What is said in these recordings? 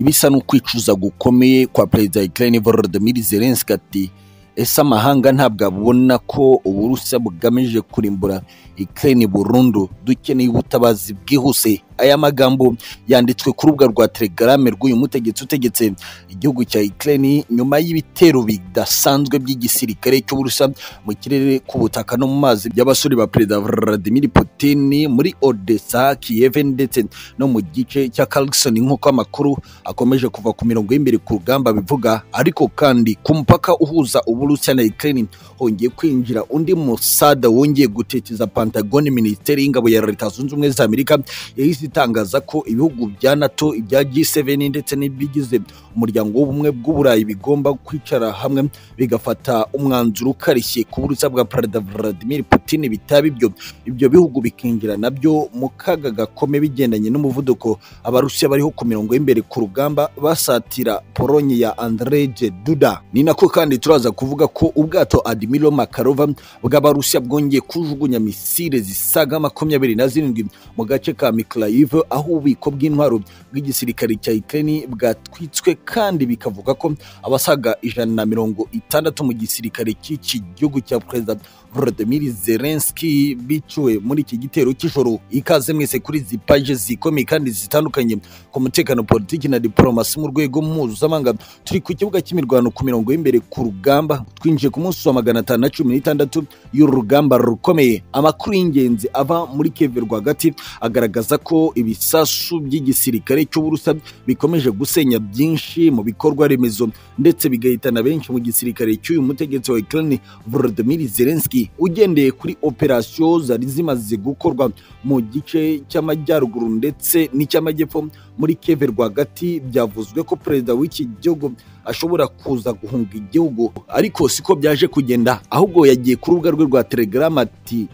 bisa n'ukwicuza gukomeye kwa perezida wa Ukraine Volodymyr Zelensky ati ese amahanga ntabwo abona ko uburusiya bugamije kurimbura Ukraine burundu dukeneye ubutabazi bwihuse aya magambo yanditswe ku rubuga rwa telegrame rw'uyu mutegetsi utegetse igihugu cya Ukraine nyuma y'ibitero bidasanzwe by'igisirikare cy'uburusiya mu kirere ku butaka no mu mazi by'abasore ba perezida Vladimir Putin muri Odessa Kiev ndetse no mu gice cya Kherson nk'uko amakuru akomeje kuva ku mirongo y'imbere ku rugamba bivuga ariko kandi ku mupaka uhuza uburusiya na Ukraine hongeye kwinjira undi musada wongeye guteteza Pentagon minisiteri y'ingabo ya Leta Zunze Ubumwe za Amerika yahise itangaza ko ibihugu bya NATO ibya G7 ndetse n'ibigize umuryango w'ubumwe bw'uburayi bigomba kwicara hamwe bigafata umwanzuro ukarishye ku burusiya bwa perezida Vladimir Putin bitaba ibyo ibyo bihugu bikinjira nabyo mu kaga gakome bigendanye n'umuvuduko abarusiya bariho ku mirongo y'imbere ku rugamba basatira Polonye ya Andrzej Duda ni nako kandi turaza kuvuga ko ubwato Admiral Makarova bw'abarusiya bwongeye kujugunya misile zisaga makumyabiri na zirindwi mu gace ka Mykolaiv aho ububiko bw'intwaro bw'igisirikare cya Ukraine bwatwitswe kandi bikavuga ko abasaga ijana na mirongo itandatu mu gisirikare cy'iki gihugu cya perezida Volodymyr Zelensky biciwe muri iki gitero cy'ijoro ikaze mwese kuri izi paje zikomeye kandi zitandukanye ku mutekano politiki na diplomasi mu rwego mpuzamahanga turi ku kibuga cy'imirwano ku mirongo y'imbere ku rugamba twinjiye ku munsi wa magana atanu na cumi n'itandatu y'urugamba rukomeye amakuru y'ingenzi ava muri Kiev rwagati agaragaza ko ibisasu by'igisirikare cy'uburusiya bikomeje gusenya byinshi mu bikorwa remezo ndetse bigahitana benshi mu gisirikare cy'uyu mutegetsi wa Ukraine Volodymyr Zelensky ugendeye kuri operasiyo zari zimaze gukorwa mu gice cy'amajyaruguru ndetse n'icy'amajyepfo muri Kiev rwagati byavuzwe ko perezida w'iki gihugu ashobora kuza guhunga igihugu ariko siko byaje kugenda ahubwo yagiye ku rubuga rwe rwa Telegram ati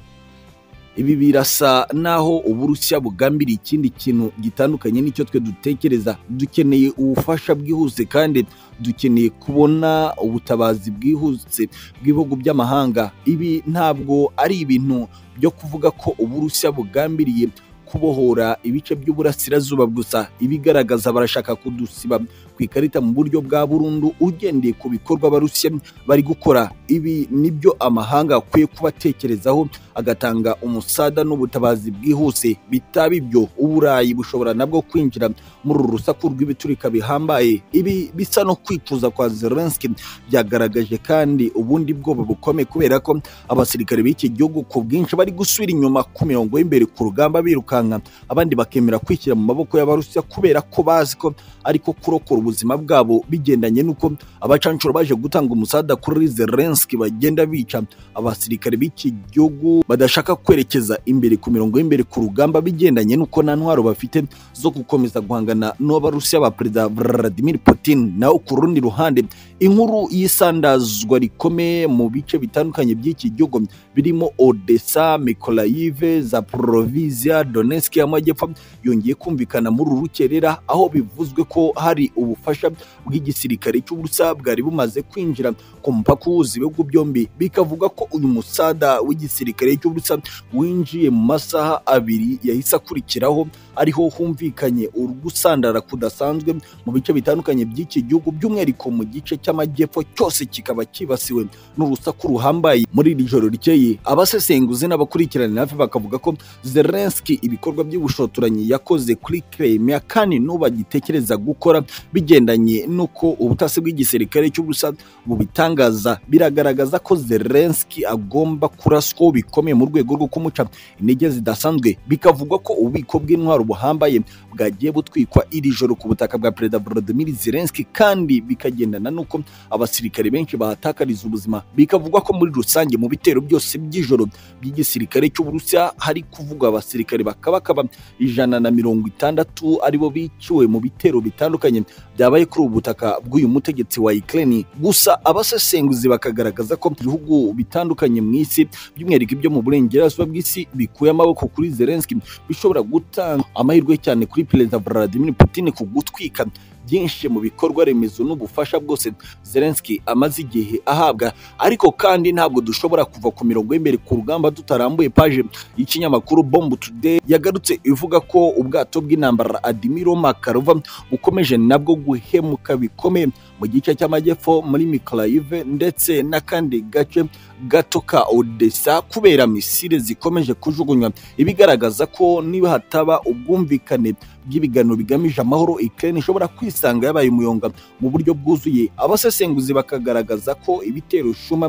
ibi birasa naho uburusiya bugambiriye ikindi kintu gitandukanye n'icyo twe dutekereza dukeneye ubufasha bwihuse kandi dukeneye kubona ubutabazi bwihuse bw'ibihugu by'amahanga ibi ntabwo ari ibintu byo kuvuga ko uburusiya bugambiriye kubohora ibice by'uburasirazuba gusa ibigaragaza barashaka kudusiba ku ikarita mu buryo bwa burundu ugendeye ku bikorwa abarusiya bari gukora ibi nibyo amahanga akwiye kuba atekerezaho agatanga umusada n'ubutabazi bwihuse bitaba ibyo uburayi bushobora nabwo kwinjira muri uru rusaku rw'ibiturika bihambaye ibi bisa no kwicuza kwa Zelensky byagaragaje kandi ubundi bwoba bukomeye kubera ko abasirikare b'iki gihugu ku bwinshi bari gusubira inyuma ku mirongo y'imbere ku rugamba birukanka abandi bakemera kwishyira mu maboko y'abarusiya kubera ko bazi ko ariko kurokora ubuzima bwabo bigendanye n'uko abacanshuro baje gutanga umusada kuri Zelensky bagenda bica abasirikare b'iki gihugu badashaka kwerekeza imbere ku mirongo y'imbere ku rugamba bigendanye n'uko nta ntwaro bafite zo gukomeza guhangana n'abarusiya ba perezida Vladimir Putin naho ku rundi ruhande inkuru y'isandazwa rikomeye mu bice bitandukanye by'iki gihugu birimo Odessa, Mykolaiv, Zaporizhzhia, Donetsk y'amajyepfo yongeye kumvikana muri uru rukerera aho bivuzwe ko hari ubufasha bw'igisirikare cy'uburusiya bwari bumaze kwinjira ku mupaka uhuza ibihugu byombi bikavuga ko uyu musada w'igisirikare cy'uburusiya winjiye mu masaha abiri yahise akurikiraho ariho humvikanye urugusandara kudasanzwe mu bice bitandukanye by'iki gihugu by'umwihariko mu gice cy'amajyepfo cyose kikaba cyibasiwe n'urusaku ruhambaye muri iri joro rikeye abasesenguzi n'abakurikirana hafi bakavuga ko Zelensky ibikorwa by'ubushotoranyi yakoze kuri Crimea kandi n'ubu agitekereza gukora bigendanye n'uko ubutasi bw'igisirikare cy'uburusiya bubitangaza biragaragaza ko Zelensky agomba kuraswaho bikomeye mu rwego rwo kumuca intege zidasanzwe bikavugwa ko ububiko bw'intwaro buhambaye bwagiye butwikwa iri joro ku butaka bwa perezida Volodymyr Zelensky kandi bikagendana n'uko abasirikare benshi bahatakariza ubuzima bikavugwa ko muri rusange mu bitero byose by'ijoro by'igisirikare cy'uburusiya hari kuvugwa abasirikare bakabakaba ijana na mirongo itandatu aribo biciwe mu bitero bitandukanye byabaye kuri ubu butaka bw'uyu mutegetsi wa Ukraine gusa abasesenguzi bakagaragaza ko ibihugu bitandukanye mu isi by'umwihariko ibyo mu burengerazuba bw'isi bikuye amaboko kuri Zelensky bishobora gutanga amahirwe cyane kuri perezida Vladimir Putin ku gutwika byinshi mu bikorwa remezo n'ubufasha bwose Zelensky amaze igihe ahabwa ariko kandi ntabwo dushobora kuva ku mirongo y'imbere ku rugamba tutarambuye paje y'ikinyamakuru bomb today yagarutse ivuga ko ubwato bw'intambara adimiro makarova bukomeje nabwo guhemuka bikomeye mu gice cy'amajyepfo muri mikarayive ndetse n'akandi gace gato ka odessa kubera misile zikomeje kujugunywa ibigaragaza ko niba hataba ubwumvikane bw'ibiganiro bigamije amahoro Ukraine ishobora kwisanga yabaye umuyonga mu buryo bwuzuye abasesenguzi bakagaragaza ko ibitero shuma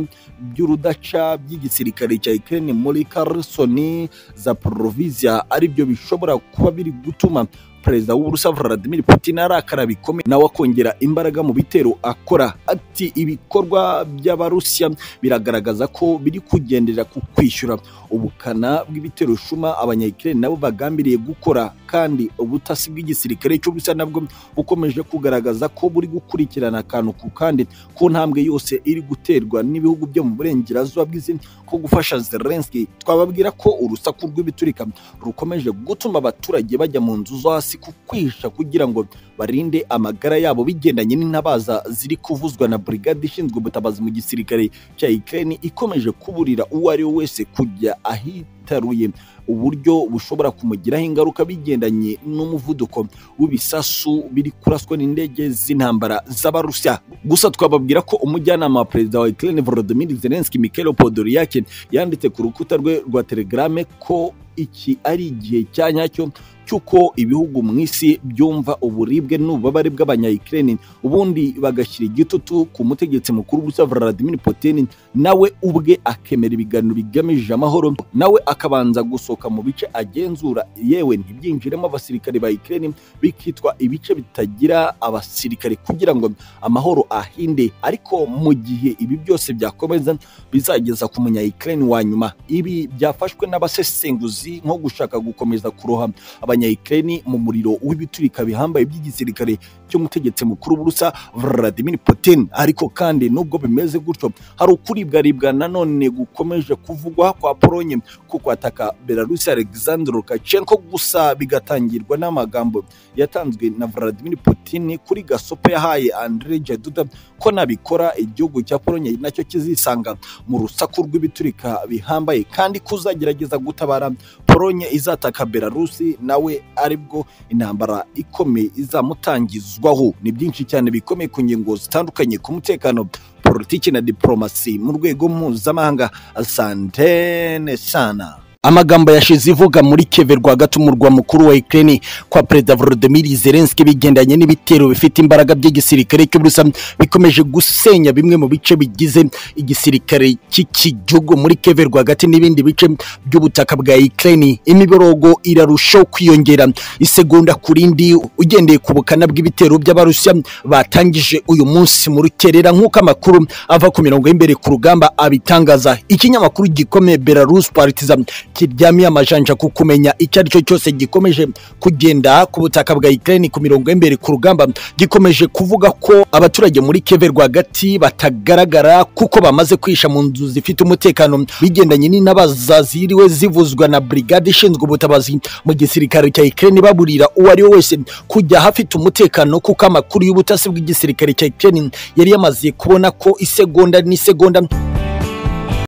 by'urudaca by'igisirikare cya Ukraine muri Kherson Zaporizhia ari byo bishobora kuba biri gutuma perezida w'uburusiya vladimir putin arakara bikomeye nawe akongera imbaraga mu bitero akora ati ibikorwa by'abarusiya biragaragaza ko biri kugendera ku kwishyura ubukana bw'ibitero shuma abanyayikirere nabo bagambiriye gukora kandi ubutasi bw'igisirikare cy'uburusiya nabwo bukomeje kugaragaza ko buri gukurikirana akantu ku kandi ku ntambwe yose iri guterwa n'ibihugu byo mu burengerazuba bw'isi ko gufasha zelensky twababwira ko urusaku rw'ibiturika rukomeje gutuma abaturage bajya mu nzu zo hasi hasi kukwisha kugira ngo barinde amagara yabo bigendanye n'intabaza ziri kuvuzwa na brigade ishinzwe ubutabazi mu gisirikare cya Ukraine ikomeje kuburira uwo ari we wese kujya ahitaruye uburyo bushobora kumugiraho ingaruka bigendanye n'umuvuduko w'ibisasu biri kuraswa n'indege z'intambara z'abarusiya gusa twababwira ko umujyanama wa perezida wa Ukraine Volodymyr Zelensky Mikhailo Podolyak yanditse ku rukuta rwe rwa Telegram ko iki ari igihe cya nyacyo cy'uko ibihugu mu isi byumva uburibwe n'ububabare bw'abanyayikirene ubundi bagashyira igitutu ku mutegetsi mukuru w'ubusa Vladimir Putin nawe ubwe akemera ibiganiro bigamije amahoro nawe akabanza gusohoka mu bice agenzura yewe ntibyinjiremo abasirikare ba Ukraine bikitwa ibice bitagira abasirikare kugira ngo amahoro ahinde ariko mu gihe ibi byose byakomeza bizageza ku munyayikirene wa nyuma ibi byafashwe n'abasesenguzi nko gushaka gukomeza kuroha abanyayikirene mu muriro w'ibiturika bihambaye by'igisirikare cy'umutegetsi mukuru w'uburusa Vladimir Putin ariko kandi nubwo bimeze gutyo hari ukuribwaribwa nanone gukomeje kuvugwa kwa Polonye ko kwataka Belarus Alexander Lukashenko gusa bigatangirwa n'amagambo yatanzwe na Vladimir Putin kuri gasopo yahaye Andrzej Duda ko nabikora igihugu cya Polonye nacyo kizisanga mu rusaku rw'ibiturika bihambaye kandi kuzagerageza gutabara Polonye izataka Belarus nawe aribwo intambara ikomeye izamutangizwaho ni byinshi cyane bikomeye ku ngingo zitandukanye ku mutekano politiki na diporomasi mu rwego mpuzamahanga asantene sana amagambo yashize ivuga muri keve rwagati umurwa mukuru wa Ukraine kwa perezida Volodymyr Zelensky bigendanye n'ibitero bifite imbaraga by'igisirikare cy'uburusa bikomeje gusenya bimwe mu bice bigize igisirikare cy'iki gihugu muri keve rwagati n'ibindi bice by'ubutaka bwa Ukraine imiborogo irarushaho kwiyongera isegonda ku rindi ugendeye ku bukana bw'ibitero by'abarusiya batangije uyu munsi mu rukerera nk'uko amakuru ava ku mirongo y'imbere ku rugamba abitangaza ikinyamakuru gikomeye Belarus Partizan kiryamiye amajanja ku kumenya icyo ari cyo cyose gikomeje kugenda ku butaka bwa Ukraine ku mirongo y'imbere ku rugamba gikomeje kuvuga ko abaturage muri Kiev rwagati batagaragara kuko bamaze kwisha mu nzu zifite umutekano bigendanye n'intabaza ziriwe zivuzwa na brigade ishinzwe ubutabazi mu gisirikare cya Ukraine baburira uwo ari we wese kujya hafite umutekano kuko amakuru y'ubutasi bw'igisirikare cya Ukraine yari yamaze kubona ko isegonda n'isegonda